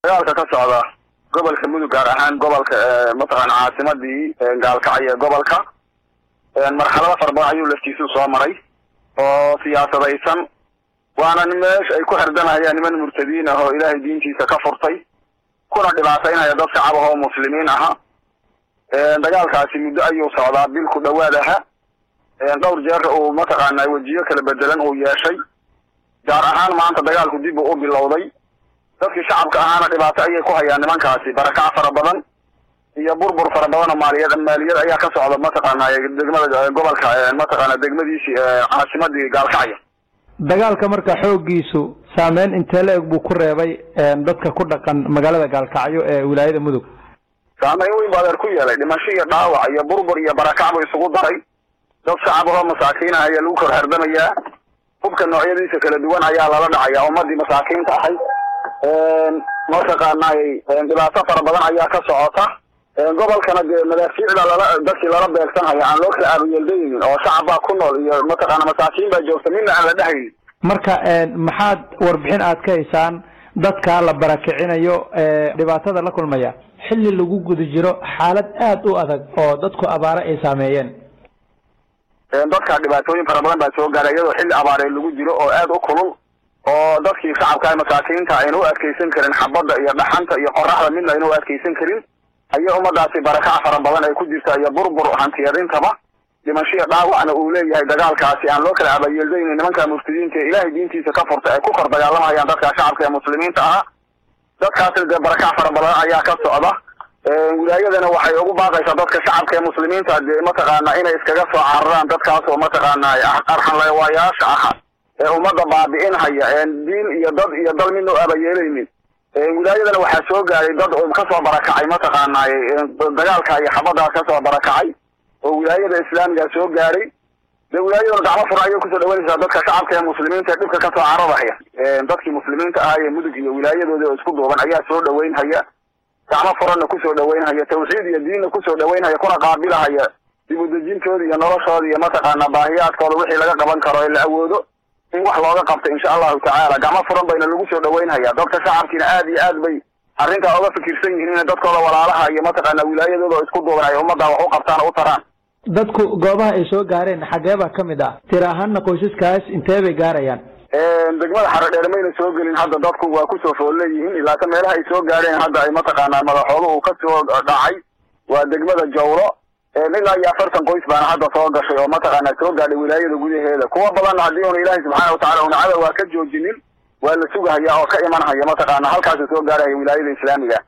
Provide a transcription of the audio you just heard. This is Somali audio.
dagaalka ka socda gobolka mudug gaar ahaan gobolka mataqaana caasimadii gaalkacyo ee gobolka marxalado fara badan ayuu laftiisu soo maray oo siyaasadaysan waana meesha ay ku herdanayaan niman murtadiin ah oo ilaahay diintiisa ka furtay kuna dhibaataynaya dad shacab ah oo muslimiin aha dagaalkaasi muddo ayuu socdaa bil ku dhawaad aha dhowr jeer uu mataqaana wejiyo kala bedelan uu yeeshay gaar ahaan maanta dagaalku dib uu u bilowday dadkii shacabka ahaana dhibaato ayay ku hayaan nimankaasi barakac fara badan iyo burbur fara badan oo maaliyad maaliyad ayaa ka socda mataqaana degmada gobolka mataqaana degmadiisii caasimadii gaalkacyo dagaalka marka xooggiisu saameyn intee la-eg buu ku reebay dadka ku dhaqan magaalada gaalkacyo ee wilaayada mudug saameyn weyn bu adeer ku yeelay dhimasho iyo dhaawac iyo burbur iyo barakac buu isugu daray dad shacab ahoo masaakiin ah ayaa lagu kor herdamayaa hubka noocyadiisa kala duwan ayaa lala dhacaya ummadii masaakiinta ahay mataqaanay dhibaato fara badan ayaa ka socota gobolkana dee madaafiicda lala dadkii lala beegsanhaya aan loo kala aabayeeldaynin oo shacab baa ku nool iyo mataqaana masaakiin baa joogta midna aan la dhehaynin marka maxaad warbixin aad ka haysaan dadka la barakicinayo dhibaatada la kulmaya xilli lagu guda jiro xaalad aada u adag oo dadku abaare ay saameeyeen dadka dhibaatooyin fara badan baa soo gaaray iyadoo xilli abaaree lagu jiro oo aada u kulul oo dadkii shacabka masaakiinta ayna u adkeysan karin xabadda iyo dhaxanta iyo qoraxda midna ayna u adkeysan karin ayaa ummadaasi barakac fara badan ay ku jirta iyo burbur hantiyadintaba dhimashiya dhaawacna uu leeyahay dagaalkaasi aan loo kala abayeeldaynin nimanka murtadiinta ee ilaahay diintiisa ka furta ay ku kor dagaalamayaan dadka shacabka ee muslimiinta aha dadkaasna dee barakac fara badan ayaa ka socda wilaayadana waxay ugu baaqaysaa dadka shacabka ee muslimiinta dee mataqaana inay iskaga soo cararaan dadkaas oo mataqaana arxanlewaayaasha aha ee ummadda baabi'inhaya diin iyo dad iyo dal midna u abayeelaynin wilaayadana waxaa soo gaaray dad kasoo barakacay mataqaanay dagaalka iyo xabadaas kasoo barakacay oo wilaayada islaamiga soo gaaray de wilaayadana gacmo furan ayay kusoo dhawanaysaa dadka shacabka ee muslimiinta ee dhibka kasoo cararahaya dadkii muslimiinta ahaa ee mudug iyo wilaayadooda oo isku duuban ayaa soo dhaweynhaya gacmo furanna kusoo dhaweynhaya tawxiid iyo diinna kusoo dhaweynhaya kuna qaabilahaya dib udejintooda iyo noloshooda iyo mataqaana baahiyaadkooda wixii laga qaban karo ee la awoodo in wax looga qabto insha allahu tacaala gacmo furan bayna lagu soo dhaweynhaya dadka shacabkiina aad iyo aad bay arrintaa uga fikirsan yihiin inay dadkooda walaalaha iyo mataqaana wilaayadooda oo isku duuban ay ummadda wax u qabtaan oo u taraan dadku goobaha ay soo gaareen xagee baa ka mid ah tir ahaanna qoysaskaas intee bay gaarayaan degmada xarodheer mayna soo gelin hadda dadku waa kusoo fool leeyihiin ilaata meelaha ay soo gaareen hadda ay mataqaanaa madaxooda uu kasoo dhacay waa degmada jawlo ilaa iyo afartan qoys baana hadda soo gashay oo mataqaana soo gaadhay wilaayada gudaheeda kuwa badanna haddii una ilaahay subxaana watacala una cadow waa ka joojinin waa la sugahaya oo ka imanhaya mataqaana halkaasa soo gaarahaya wilaayada islaamiga